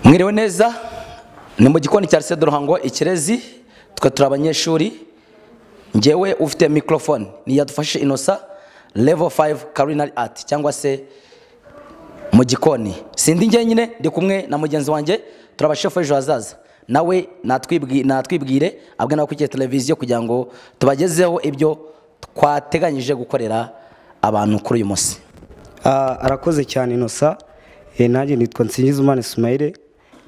mwiriwe neza ni mu gikoni cya Lycée de Ruhango ikirezi twe turi abanyeshuri njyewe ufite microphone ni yadufashe inosa level 5 culinary art cyangwa se mu gikoni sindi njyenyine ndi kumwe na mugenzi wanjye turabashefu ejo hazaza nawe natwibwi- natwibwire abwe n'abakurikiye televiziyo kugira ngo tubagezeho ibyo twateganyije gukorera abantu kuri uyu munsi Ah, arakoze cyane inosa Eh, nanjye nitwa nsingizimana ismail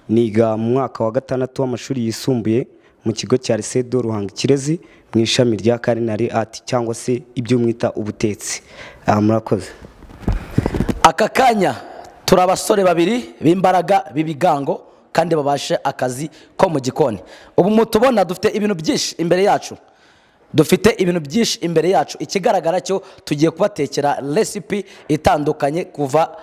niga mu mwaka wa gatandatu w'amashuri yisumbuye mu kigo cya lycée de ruhango kirezi mu ishami rya culinary art cyangwa se ibyo mwita ubutetsi Ah, murakoze aka kanya turi abasore babiri b'imbaraga b'ibigango kandi babashe akazi ko mu gikoni ubu mutubona dufite ibintu byinshi imbere yacu dufite ibintu byinshi imbere yacu ikigaragara cyo tugiye kubatekera resipi itandukanye kuva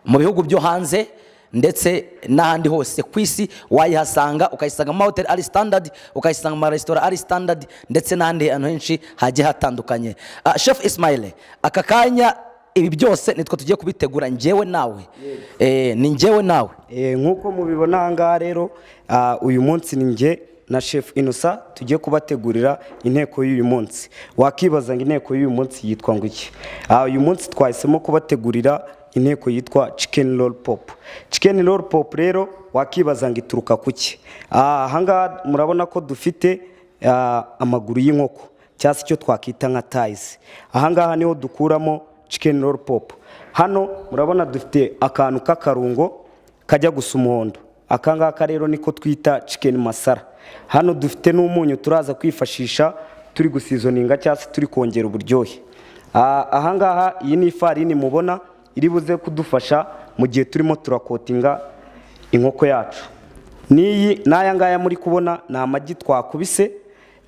mu bihugu byo hanze ndetse n'ahandi hose ku isi wayihasanga ukayisanga mu mahoteli ari standard ukayisanga mu maresitora ari standard ndetse n'ahandi hantu henshi hagiye hatandukanye Ah, chef ismail aka kanya ibi byose nitwe tugiye kubitegura njyewe nawe Eh, ni njyewe nawe Eh, nk'uko mubibona aha ngaha rero ah, uyu munsi ni njye na chef inosa tugiye kubategurira inteko y'uyu munsi wakibaza ngo inteko y'uyu munsi yitwa ngo iki Ah, uyu munsi twahisemo kubategurira inteko yitwa chicken roll pop chicken roll pop rero wakibaza ngo ituruka ku ki Ah, aha ngaha murabona ko dufite ah, amaguru y'inkoko cyangwa se icyo twakwita nka tayizi aha ngaha niho dukuramo chicken roll pop hano murabona dufite akantu k'akarungo kajya gusa umuhondo aka ngaka rero niko twita chicken masara hano dufite n'umunyu turaza kwifashisha turi gusizoninga cyangwa se turi kongera uburyohe Ah, aha ngaha iyi ni ifarini mubona iri buze kudufasha mu gihe turimo turakotinga inkoko yacu n'iyi n'aya ngaya muri kubona ni amagi twakubise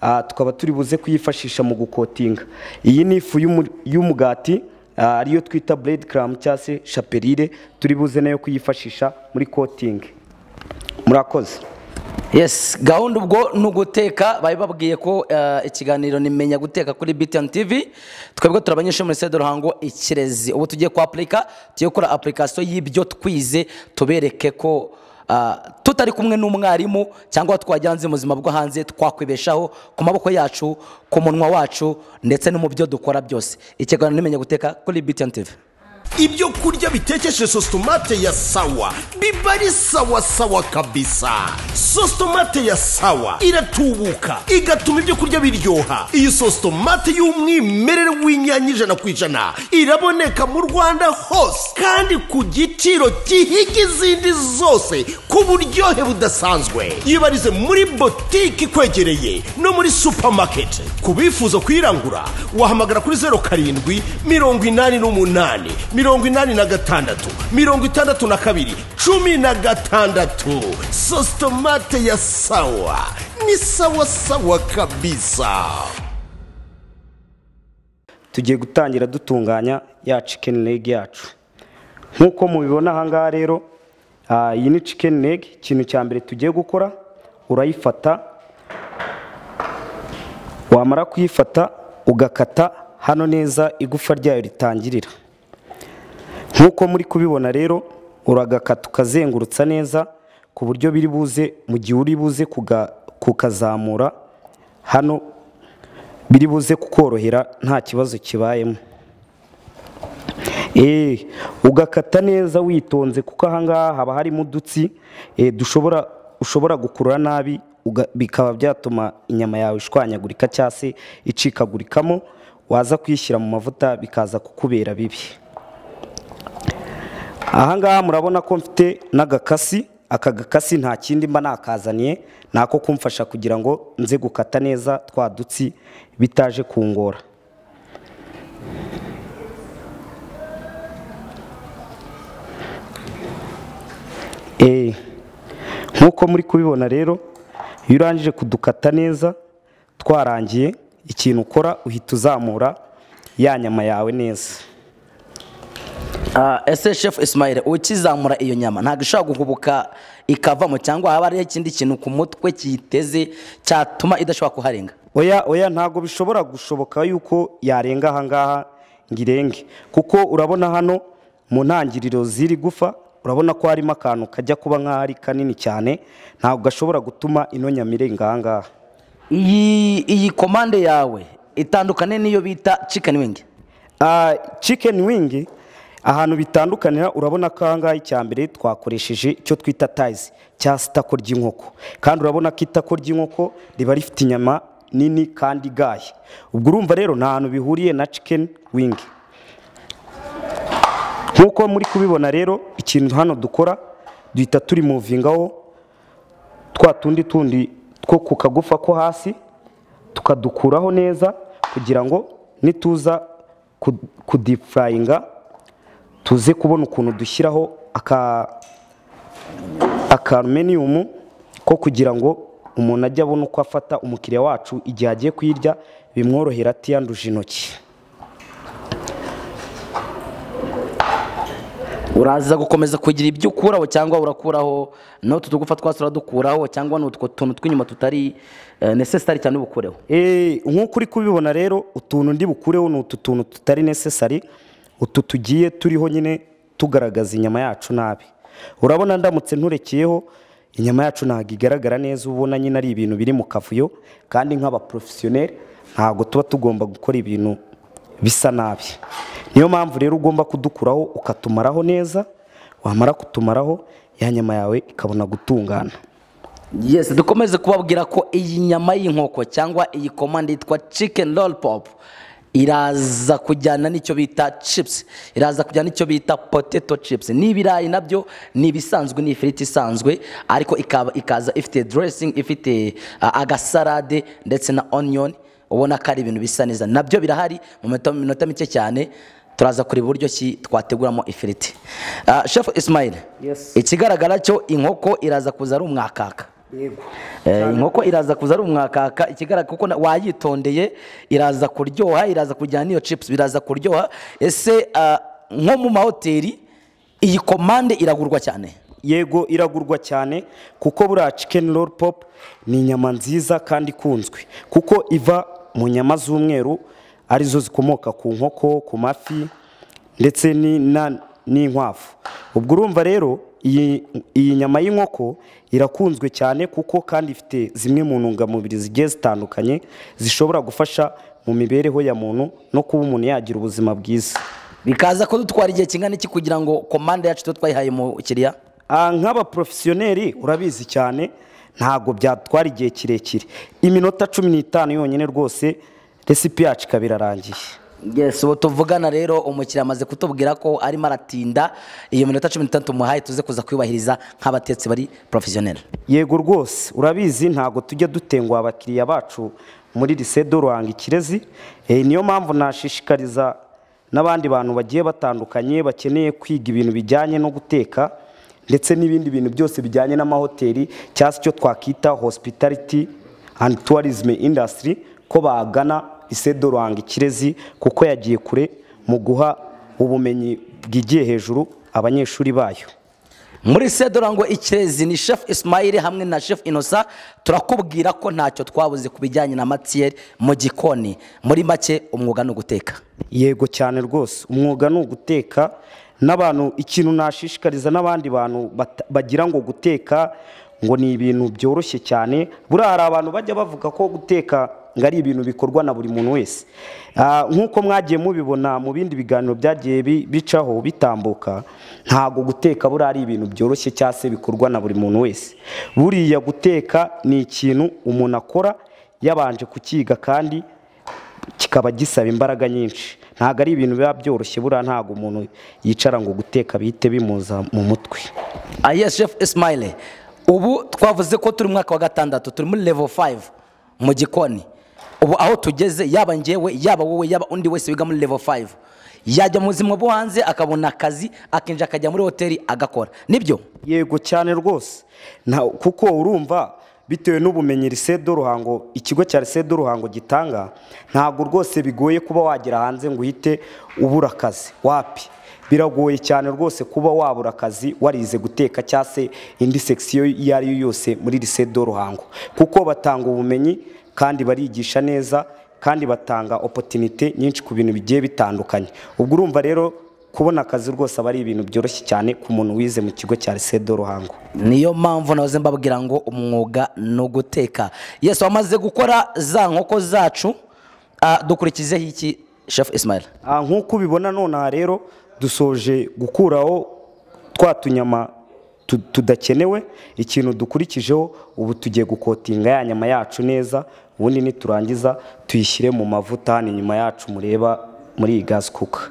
ah, tukaba turi buze kuyifashisha mu gukotinga iyi ni ifu y'umu- y'umugati Ah, ariyo twita blade clam cyangwa se chaperire turi buze nayo kuyifashisha muri coating murakoze yes gahunda ubwo ni uguteka bari babwiye ko eh, ikiganiro nimenya guteka kuri btn tv twebwe turi abanyeshuri muri sede ruhango ikirezi ubu tugiye ku apurika tugiye gukora apurikasiyo y'ibyo twize tubereke ko ah, tutari kumwe n'umwarimu cyangwa twajya hanze mu buzima bwo hanze twakwibeshaho ku maboko yacu ku munwa wacu ndetse no mu byo dukora byose ikiganiro nimenya guteka kuri btn tv ibyo kurya bitekeshe sositomate ya sawa biba ari sawa sawa kabisa sositomate ya sawa iratubuka igatuma ibyo kurya biryoha iyi sositomate y'umwimerere w'inyanya ijana ku ijana iraboneka mu rwanda hose kandi ku giciro gihiga izindi zose ku buryohe budasanzwe yibarize muri botike ikwegereye no muri supamaketi ku bifuza kuyirangura wahamagara kuri zeru karindwi mirongo inani n'umunani mirongo inani na gatandatu mirongo itandatu na kabiri cumi na gatandatu sositomate ya sawa ni sawa sawa kabisa tugiye gutangira dutunganya ya chicken leg yacu nk'uko mubibona aha ngaha rero ah, iyi ni chicken leg ikintu cya mbere tugiye gukora urayifata wamara kuyifata ugakata hano neza igufa ryayo ritangirira nk'uko muri kubibona rero uragakata ukazengurutsa neza ku buryo biri buze mu gihe uri buze kuga- kukazamura hano biri buze kukorohera nta kibazo kibayemo Eh, ugakata neza witonze kuko ahangaha haba harimo udutsi eh, dushobora ushobora gukurura nabi uga- bikaba byatuma inyama yawe ishwanyagurika cyangwa se icikagurikamo waza kuyishyira mu mavuta bikaza kukubera bibi ahangaha murabona ko mfite n'agakasi aka gakasi nta kindi mba nakazaniye ni ako kumfasha kugira ngo nze gukata neza twa dutsi bitaje kungora Eh, nk'uko muri kubibona rero iyo urangije kudukata neza twarangiye ikintu ukora uhita uzamura ya nyama yawe neza Ah, ese chef ismail ukizamura iyo nyama ntabwo ishobora guhubuka ikavamo cyangwa haba hariho ikindi kintu ku mutwe kiyiteze cyatuma idashobora kuharenga oya oya ntabwo bishobora gushoboka yuko yarenga ahangaha ngo irenge kuko urabona hano mu ntangiriro z'iri gufa urabona ko harimo akantu kajya kuba nk'aho ari kanini cyane ntabwo gashobora gutuma ino nyamire ingahangaha iyi iyi komande yawe itandukane n'iyo bita chicken wing Ah, chicken wing ahantu bitandukanira urabona ko ahangaha icya mbere twakoresheje icyo twita tayizi cyangwa se itako ry'inkoko kandi urabona ko itako ry'inkoko riba rifite inyama nini kandi igaye ubwo urumva rero nta hantu bihuriye na chicken wing nk'uko muri kubibona rero ikintu hano dukora duhita turi muvingaho twa tundi tundi two ku kagufa ko hasi tukadukuraho neza kugira ngo nituza ku- kudifurayinga tuze kubona ukuntu dushyiraho aka akarumeniyumu ko kugira ngo umuntu ajye abona uko afata umukiriya wacu igihe agiye kuyirya bimworohera atiyanduje intoki uraza gukomeza kugira ibyo ukuraho cyangwa urakuraho n'utu tugufa twasi uradukuraho cyangwa n'utwo tuntu tw'inyuma tutari necessary cyane ubukureho Eh, nk'uko uri kubibona rero utuntu ndi bukureho ni utu tuntu tutari necessary utu tugiye turiho nyine tugaragaza inyama yacu nabi urabona ndamutse nturekeyeho inyama yacu ntabwo igaragara neza ubona nyine ari ibintu biri mu kavuyo kandi nk'abaporofesiyoneri ntabwo tuba tugomba gukora ibintu bisa nabi niyo mpamvu rero ugomba kudukuraho ukatumaraho neza wamara kutumaraho ya nyama yawe ikabona gutungana yes dukomeze kubabwira ko iyi nyama y'inkoko cyangwa iyi komande yitwa chicken roll pop iraza kujyana n'icyo bita chips iraza kujyana n'icyo bita potato chips n'ibirayi nabyo ni ibisanzwe ni ifiriti isanzwe ariko ikaba ikaza ifite dressing ifite ah, agasalade ndetse na onion ubona ko ari ibintu bisa neza nabyo birahari mu minota- minota mike cyane turaza kureba uburyo ki twateguramo ifiriti Ah, chef ismail Yes. ikigaragara cyo inkoko iraza kuza ari umwakaka Eh, inkoko iraza kuza ari umwakaka ikigaragara kuko na- wayitondeye iraza kuryoha iraza kujyana n'iyo chips biraza kuryoha ese ah, nko mu mahoteli iyi komande iragurwa cyane yego iragurwa cyane kuko buriya chicken roll pop ni inyama nziza kandi ikunzwe kuko iva mu nyama z'umweru arizo zikomoka ku nkoko ku mafi ndetse ni- na- n'inkwavu ubwo urumva rero iyi, iyi nyama y'inkoko irakunzwe cyane kuko kandi ifite zimwe mu ntungamubiri zigiye zitandukanye zishobora gufasha mu mibereho ya muntu no kuba umuntu yagira ubuzima bwiza bikaza kudutwara igihe kingana iki kugira ngo komande yacu tuba twayihaye umukiriya Ah, nk'abaporofesiyoneri urabizi cyane ntabwo byatwara igihe kirekire iminota cumi n'itanu yonyine rwose resipi yacu ikaba irarangiye yes ubu tuvugana rero umukiriya amaze kutubwira ko arimo aratinda iyo minota cumi n'itanu tumuhaye tuze kuza kuyubahiriza nk'abatetsi bari porofesiyoneri yego rwose urabizi ntabwo tujya dutenguha abakiriya bacu muri risedo ruhanga ikirezi Eh, niyo mpamvu nashishikariza n'abandi bantu bagiye batandukanye bakeneye kwiga ibintu bijyanye no guteka ndetse n'ibindi bintu byose bijyanye n'amahoteli cyangwa se icyo twakita hospitality and tourism industry ko bagana risedo ruhanga ikirezi kuko yagiye kure mu guha ubumenyi bwigiye hejuru abanyeshuri bayo muri sedorango ikirezi ni chef ismail hamwe na chef inosa turakubwira ko ntacyo twabuze ku bijyanye na matiyeri mu gikoni muri make umwuga ni uguteka yego cyane rwose umwuga ni uguteka n'abantu ikintu nashishikariza n'abandi bantu bata- bagira ngo guteka ngo ni ibintu byoroshye cyane buriya hari abantu bajya bavuga ko guteka ngo ari ibintu bikorwa na buri muntu wese Ah, nk'uko mwagiye mubibona mu bindi biganiro byagiye bi- bicaho bitambuka ntabwo guteka buriya ari ibintu byoroshye cyangwa se bikorwa na buri muntu wese buriya guteka ni ikintu umuntu akora yabanje kukiga kandi kikaba gisaba imbaraga nyinshi ntabwo ari ibintu biba byoroshye buriya ntabwo umuntu yicara ngo guteka bihite bimuza mu mutwe ah yes chef ismail ubu twavuze ko turi mu mwaka wa gatandatu turi muri level 5 mu gikoni ubu aho tugeze yaba njyewe yaba wowe yaba undi wese wiga muri level 5 yajya mu buzima bwo hanze akabona akazi akinjira akajya muri hoteli agakora nibyo yego cyane rwose Na- kuko urumva bitewe n'ubumenyi risedo ruhango ikigo cya risedo ruhango gitanga ntabwo rwose bigoye kuba wagera hanze ngo uhite ubura akazi wapi biragoye cyane rwose kuba wabura akazi warize guteka cyangwa se indi sekisiyo iyo ari yo yose muri risedo ruhango kuko batanga ubumenyi kandi barigisha neza kandi batanga opotinite nyinshi ku bintu bigiye bitandukanye ubwo urumva rero kubona akazi rwose aba ari ibintu byoroshye cyane ku muntu wize mu kigo cya risedo ruhango niyo mpamvu nahoze mbabwira ngo umwuga ni uguteka yesu wamaze gukora za nkoko zacu ah, dukurikizeho iki shefu isimayira Ah, nk'uko ubibona nonaha rero dusoje gukuraho twa tunyama tu- tudakenewe ikintu dukurikijeho ubu tugiye gukotinga ya nyama yacu neza ubundi niturangiza tuyishyire mu mavuta ni nyuma yacu mureba muri iyi gazi kuka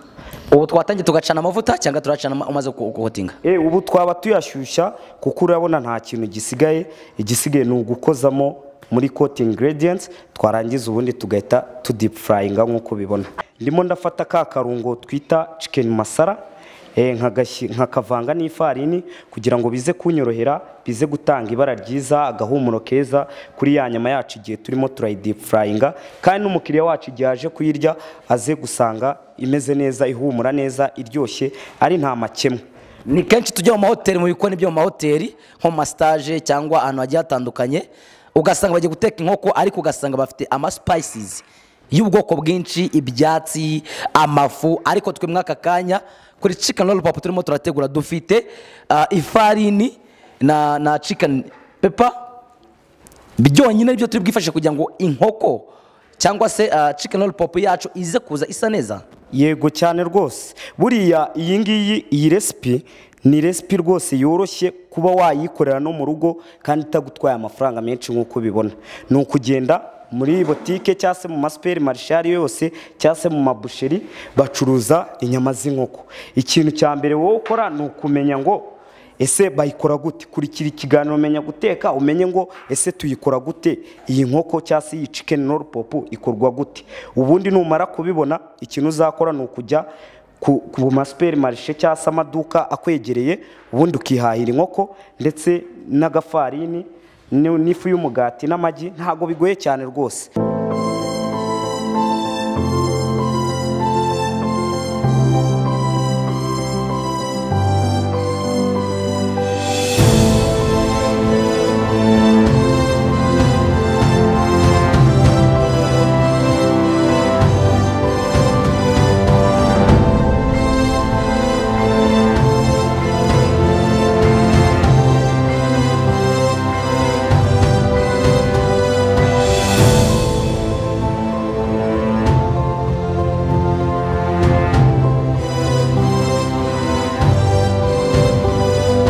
ubu twatangiye tugacana amavuta cyangwa turacana ama- umaze gu- guhotinga e, ubu twaba tuyashyushya kuko urabona nta kintu gisigaye igisigaye ni ugukozamo muri koti ingredients twarangiza ubundi tugahita tudip furayinga nk'uko ubibona ndimo ndafata ka karungo twita chicken masara e, nkagashyi- nkakavanga n'ifarini kugira ngo bize kunyorohera bize gutanga ibara ryiza agahumuro keza kuri ya nyama yacu igihe turimo turayidip furayinga kandi n'umukiriya wacu igihe aje kuyirya aze gusanga imeze neza ihumura neza iryoshye ari nta makemwa ni kenshi tujya mu mahoteli mu bikoni byo mu mahoteli nko mu masitaje cyangwa ahantu hagiye hatandukanye ugasanga bagiye guteka inkoko ariko ugasanga bafite amasipayisizi y'ubwoko bwinshi ibyatsi amafu ariko twe muri aka kanya kuri cikani rolu papu turimo turategura dufite ah, ifarini na na cikani pepa byonyine byo turi bwifashe kugira ngo inkoko cyangwa se cikani rolu papu yacu ize kuza isa neza yego cyane rwose buriya iyi ngiyi iyi resipi ni resipi rwose yoroshye kuba wayikorera no mu rugo kandi itagutwaye amafaranga menshi nk'uko ubibona ni ukugenda muri botike cyangwa se mu masuperi marishe ayo ari yo yose cyangwa se mu mabusheri bacuruza inyama z'inkoko ikintu cya mbere wowe ukora ni ukumenya ngo ese bayikora gute kurikira ikiganiro umenya guteka umenye ngo ese tuyikora gute iyi nkoko cyangwa se iyi chicken roll pop ikorwa gute ubundi numara kubibona ikintu uzakora ni ukujya ku, ku masuperi marishe cyangwa se amaduka akwegereye ubundi ukihahira inkoko ndetse n'agafarini ni- n'ifu y'umugati n'amagi ntabwo bigoye cyane rwose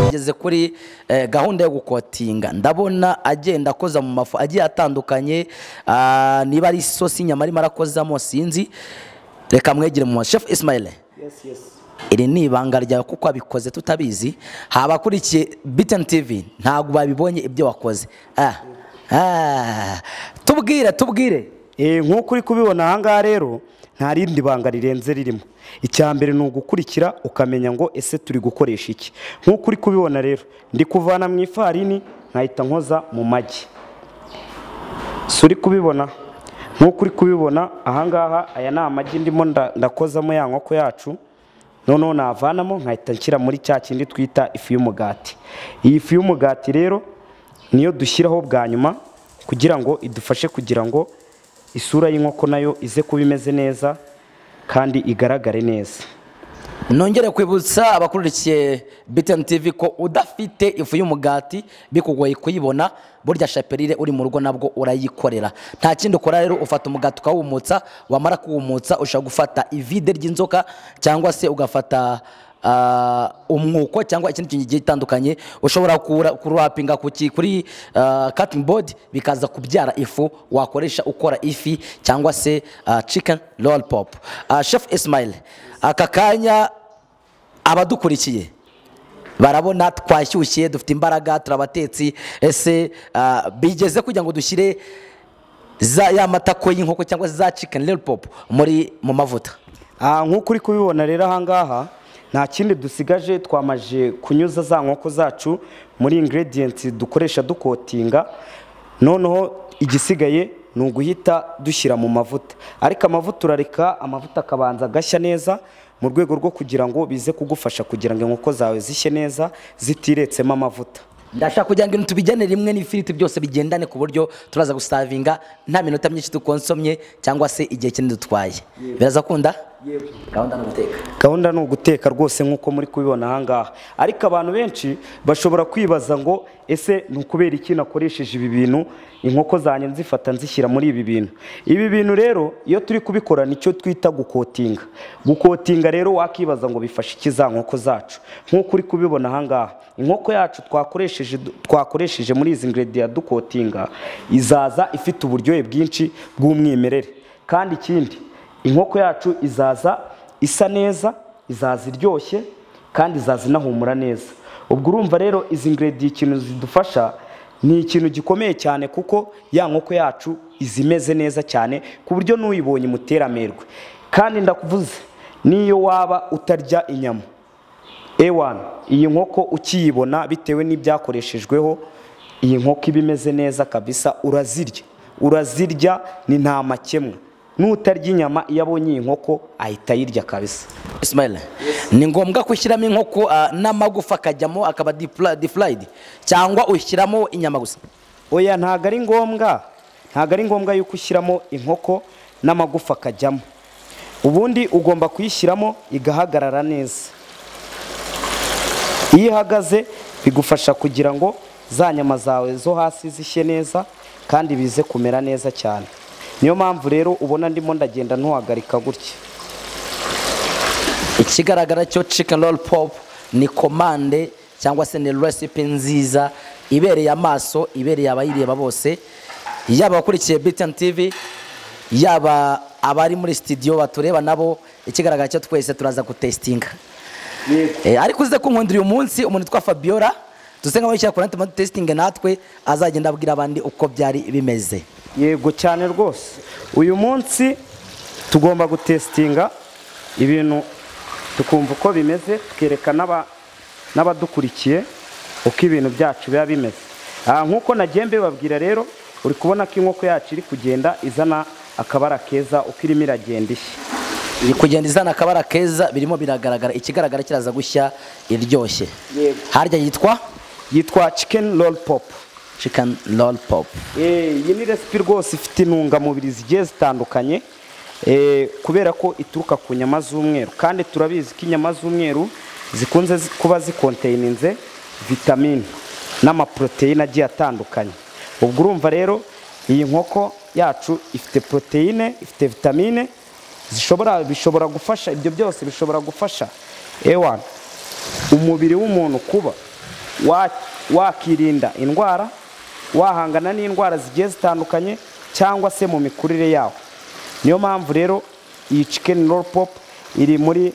ageze kuri eh, gahunda yo gukotinga ndabona agenda akoza mu mafu agiye atandukanye ah, niba ari isosi inyama arimo arakozamo sinzi reka mwegere mu maso chef ismail iri ni ibanga ryawe kuko wabikoze tutabizi habakurikiye biteni tv ntabwo babibonye ibyo wakoze ah. Ah. tubwire tubwire Eh, nk'uko uri kubibona ahangaha rero nta rindi banga rirenze ririmo icya mbere ni ugukurikira ukamenya ngo ese turi gukoresha iki nk'uko uri kubibona rero ndi kuvana mu ifarini nkahita nkoza mu magi si uri kubibona nk'uko uri kubibona ahangaha aya ni amagi ndimo nda- ndakozamo ya nkoko yacu noneho navanamo nkahita nshyira muri cya kindi twita ifu y'umugati iyi fu y'umugati rero niyo dushyiraho bwa nyuma kugira ngo idufashe kugira ngo isura y'inkoko nayo ize kuba imeze neza kandi igaragare neza nongere kwibutsa abakurikiye biteni tv ko udafite ifu y'umugati bikugoye kuyibona burya shapelire uri mu rugo nabwo urayikorera nta kindi ukora rero ufata umugati ukawumutsa wamara kuwumutsa ushobora gufata ivide ry'inzoka cyangwa se ugafata ah, umwuko cyangwa ikindi kintu kigiye gitandukanye ushobora kura- kurapinga ku ki- kuri cutting board bikaza kubyara ifu wakoresha ukora ifi cyangwa se ah, chicken roll pop Ah, chef ismail aka kanya abadukurikiye barabona twashyushye dufite imbaraga turi abatetsi ese ah, bigeze kugira ngo dushyire za ya matako y'inkoko cyangwa za chicken roll pop muri mu mavuta Ah, nk'uko uri kubibona rero ahangaha nta kindi dusigaje twamaje kunyuza za nkoko zacu muri ingredients dukoresha dukotinga noneho igisigaye ni uguhita dushyira mu mavuta ariko amavuta urareka amavuta akabanza agashya neza mu rwego rwo kugira ngo bize kugufasha kugira ngo inkoko zawe zishye neza zitiretsemo amavuta ndashaka kugira ngo ibintu tubijyane rimwe n'ifiriti byose bigendane ku buryo turaza gusavinga nta minota myinshi dukonsomye cyangwa se igihe kinini dutwaye birazakunda gahunda ni uguteka gahunda ni uguteka rwose nk'uko muri kubibona ahangaha ariko abantu benshi bashobora kwibaza ngo ese ni ukubera iki nakoresheje ibi bintu inkoko zanjye nzifata nzishyira muri ibi bintu ibi bintu rero iyo turi kubikora nicyo twita gukotinga gukotinga rero wakibaza ngo bifasha iki za nkoko zacu nk'uko uri kubibona ahangaha inkoko yacu twakoresheje twakoresheje muri izi ingredients dukotinga izaza ifite uburyohe bwinshi bw'umwimerere kandi ikindi inkoko yacu izaza isa neza izaza iryoshye kandi izaza inahumura neza ubwo urumva rero izi ingredients ikintu zidufasha ni ikintu gikomeye cyane kuko ya nkoko yacu iza imeze neza cyane ku buryo n'uyibonye imutera amerwe kandi ndakuvuze n'iyo waba utarya inyama ewani iyi nkoko ukiyibona bitewe n'ibyakoreshejweho iyi nkoko iba imeze neza kabisa urazirya urazirya ni nta makemwa n'utarya inyama iyo abonye iyi nkoko ahita ayirya kabisa Ismail ni ngombwa gushyiramo inkoko ah, n'amagufa akajyamo akaba defla- defrayed cyangwa ushyiramo inyama gusa oya ntabwo ari ngombwa ntabwo ari ngombwa yuko ushyiramo inkoko n'amagufa akajyamo ubundi ugomba kuyishyiramo igahagarara neza iyo ihagaze bigufasha kugira ngo za nyama zawe zo hasi zishye neza kandi bize kumera neza cyane niyo mpamvu rero ubona ndimo ndagenda ntuhagarika gutya ikigaragara cyo chicken roll pop ni komande cyangwa se ni recipe nziza ibereye amaso ibereye abayireba bose yaba abakurikiye BTN TV yaba abari muri studio batureba nabo ikigaragara cyo twese turaza gutestinga Eh, ariko uze kunkundira uyu munsi umuntu witwa Fabiola duse nkaho yishyira kuri internet testing natwe azagenda abwira abandi uko byari bimeze yego cyane rwose uyu munsi tugomba gutesitinga ibintu tukumva uko bimeze tukereka n'aba- n'abadukurikiye uko ibintu byacu biba bimeze Ah, nk'uko nagiye mbibabwira rero uri kubona ko inkoko yacu iri kugenda izana akabara keza uko irimo iragenda ishya iri kugenda izana akabara keza birimo biragaragara ikigaragara kiraza gushya iryoshye Yego. harya yitwa yitwa chicken roll pop chicken roll pop Eh, iyi ni resipi rwose ifite intungamubiri zigiye zitandukanye eh, kubera ko ituruka ku nyama z'umweru kandi turabizi ko inyama z'umweru zikunze zi- kuba zikonteyinize vitamine n'amaporoteyine agiye atandukanye ubwo urumva rero iyi nkoko yacu ifite poroteyine ifite vitamine zishobora bishobora gufasha ibyo byose bishobora gufasha ewana umubiri w'umuntu kuba wa- wakirinda indwara wahangana n'indwara zigiye zitandukanye cyangwa se mu mikurire yawo niyo mpamvu rero iyi chicken roll pop iri muri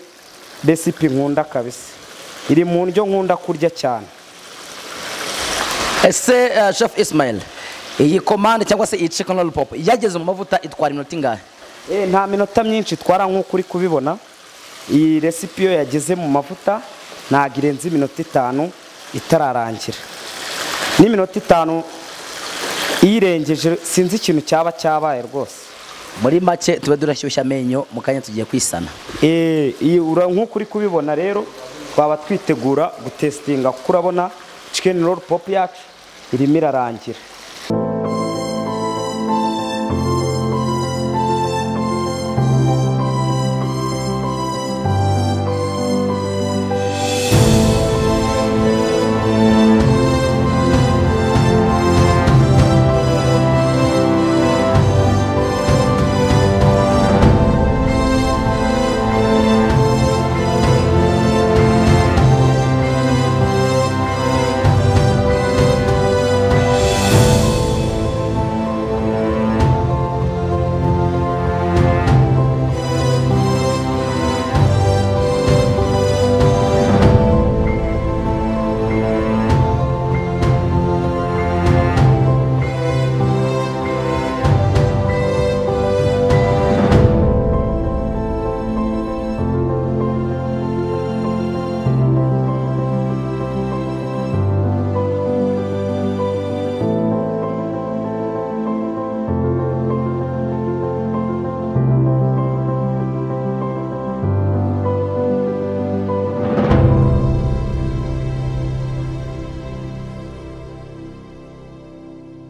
resipi nkunda kabisa iri mu ndyo nkunda kurya cyane ese eh, chef ismail iyi komande cyangwa se iyi chicken roll pop yageze mu mavuta itwara iminota ingahe Eh, nta minota myinshi itwara nk'uko uri kubibona iyi resipi iyo yageze mu mavuta ntabwo irenze iminota itanu itararangira n'iminota itanu iyirengeje sinzi ikintu cyaba cyabaye rwose muri make tube durashyushya amenyo mu kanya tugiye kwisana Eh, iyi ura- nk'uko uri kubibona rero twaba twitegura gutesitinga kuko urabona chicken roll pop yacu irimo irarangira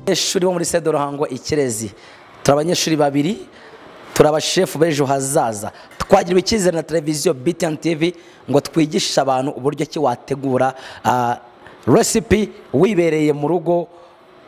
abanyeshuri bo muri sede ruhango ikirezi turi abanyeshuri babiri turi abashefu b'ejo hazaza twagiriwe icyizere na televiziyo BTN TV ngo twigishe abantu uburyo ki wategura ah, recipe wibereye mu rugo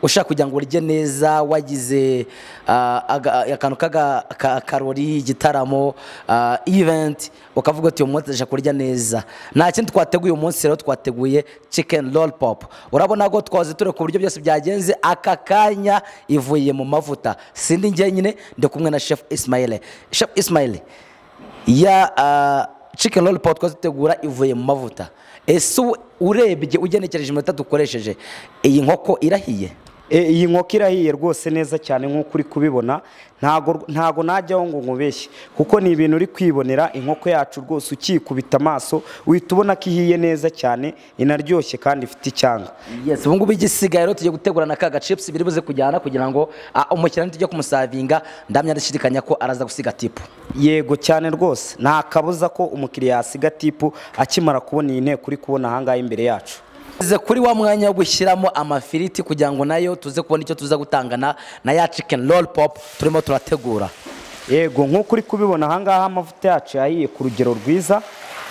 ushaka kugira ngo urye neza wagize ah, aga- akantu k'akarori igitaramo ah, event ukavuga uti uyu munsi ndashaka kurya neza nta kindi twateguye uyu munsi rero twateguye chicken lollipop urabona ko twaze turi ku buryo byose byagenze aka kanya ivuye mu mavuta sindi njyenyine ndi kumwe na chef ismail chef ismail ya uh, chicken lollipop twazitegura ivuye mu mavuta ese ubu urebye ugenekereje iminota dukoresheje iyi nkoko irahiye E, iyi nkoko irahiye rwose neza cyane nk'uko uri kubibona ntago ntago najyaho ngo nkubeshye kuko ni ibintu uri kwibonera inkoko yacu rwose ukikubita amaso uhita ubona ko ihiye neza cyane inaryoshye kandi ifite icyanga yes ubu ngubu igisigaye rero tugiye gutegura na kaga chips biri buze kujyana kugira ngo ah, umukiriya nitujya kumusavinga ndamya ndashidikanya ko araza gusiga tipu yego cyane rwose nta kabuza ko umukiriya yasiga tipu akimara kubona iyi nteko uri kubona ahangaha imbere yacu Ze kuri wa mwanya wo gushyiramo amafiriti kugira ngo nayo tuze kubona icyo tuza gutangana na ya chicken roll pop turimo turategura yego nk'uko uri kubibona ahangaha amavuta yacu yahiye ku rugero rwiza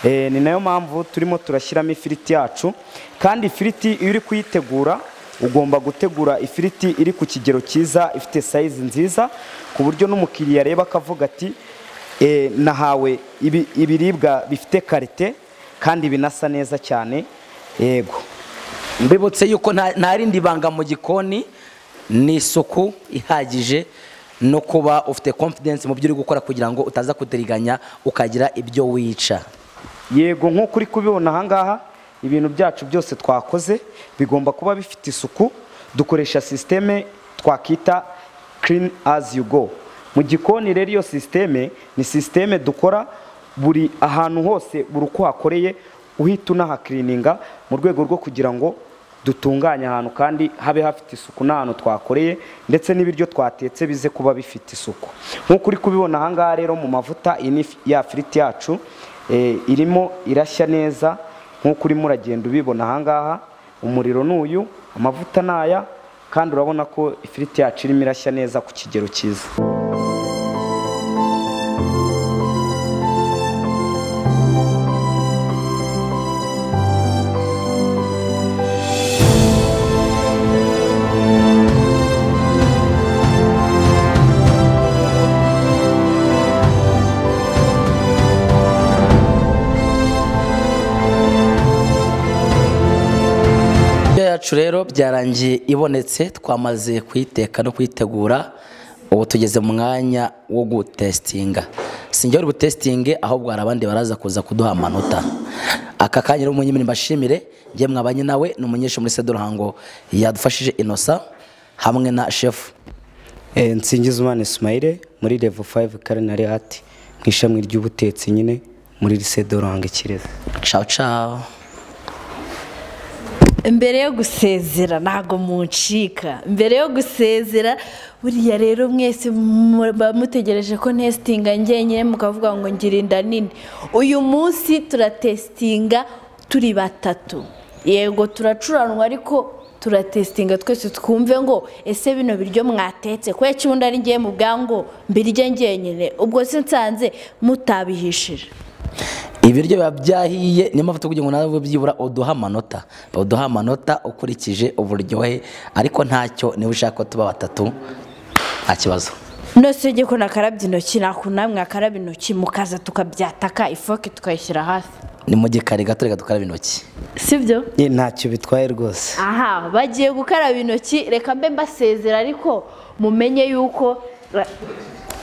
Eh, ni nayo mpamvu turimo turashyiramo ifiriti yacu kandi ifiriti iyo uri kuyitegura ugomba gutegura ifiriti iri ku kigero cyiza ifite sayizi nziza ku buryo n'umukiriya areba akavuga ati "Eh, nahawe ibi- ibiribwa bifite karite kandi binasa neza cyane yego mbibutse yuko nta nta rindi banga mu gikoni ni isuku ihagije no kuba ufite confidence mu byo uri gukora kugira ngo utaza kudiriganya ukagira ibyo wica yego nk'uko uri kubibona ahangaha ibintu byacu byose twakoze bigomba kuba bifite isuku dukoresha sisiteme twakita clean as you go mu gikoni rero iyo sisiteme ni sisiteme dukora buri ahantu hose buri uko hakoreye uhita unahakirininga mu rwego rwo kugira ngo dutunganye ahantu kandi habe hafite isuku n'ahantu twakoreye ndetse n'ibiryo twatetse bize kuba bifite isuku nk'uko uri kubibona ahangaha rero mu mavuta iyi ni ifi- ya firiti yacu eh, irimo irashya neza nk'uko urimo uragenda ubibona ahangaha umuriro ni uyu amavuta ni aya kandi urabona ko ifiriti yacu irimo irashya neza ku kigero cyiza Indyo yacu rero byarangiye ibonetse twamaze kuyiteka no kuyitegura ubu tugeze mu mwanya wo gutesitinga si njye uri butesitinge ahubwo hari abandi baraza kuza kuduha amanota aka kanya rero umunyemiri mbashimire njye mwabanye nawe ni umunyeshuri muri sede ruhango yadufashije inosa hamwe na shefu nsingizimana ismaire muri levo 5 karinari ati mu ishami ry'ubutetsi nyine muri lise doranga ikirezi ciao ciao mbere yo gusezera ntago muncika mbere yo gusezera buriya rero mwese muba mutegereje ko ntesitinga njyenyine mukavuga ngo ngira inda nini uyu munsi turatesitinga turi batatu yego turacuranwa ariko turatesitinga twese twumve ngo ese bino biryo mwatetse ko icyundi ari ngiye mu bwango mbirye njyenyine ubwo si nsanze mutabihishije ibiryo biba byahiye niyo mpamvu tuvuga ngo nawe byibura uduha amanota uduha amanota ukurikije uburyohe ariko ntacyo niba ushaka ko tuba batatu nta kibazo nose ujye ko nakarabye intoki nakunamwe akaraba intoki mukaza tukabyataka ifoke tukayishyira hasi ni mu gikari gato reka dukaraba intoki sibyo ntacyo bitwaye rwose aha bagiye gukaraba intoki reka mbe mbasezera ariko mumenye yuko ra-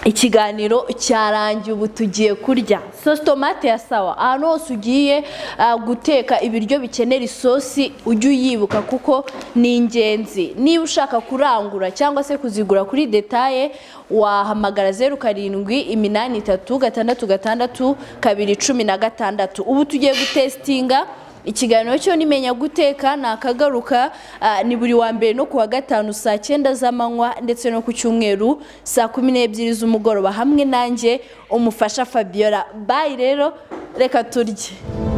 ikiganiro cyarangiye ubu tugiye kurya sosi tomate ya sawa ahantu hose ugiye ah, guteka ibiryo bikenera isosi ujye uyibuka kuko ni ingenzi niba ushaka kurangura cyangwa se kuzigura kuri detaye wahamagara zeru karindwi iminani itatu gatandatu gatandatu kabiri cumi na gatandatu ubu tugiye gutesitinga ikiganiro cyo nimenya guteka nakagaruka ah, ni buri wa mbere no kuwa gatanu saa cyenda z'amanywa ndetse no ku cyumweru saa kumi n'ebyiri z'umugoroba hamwe nanjye umufasha fabiola bayi rero reka turye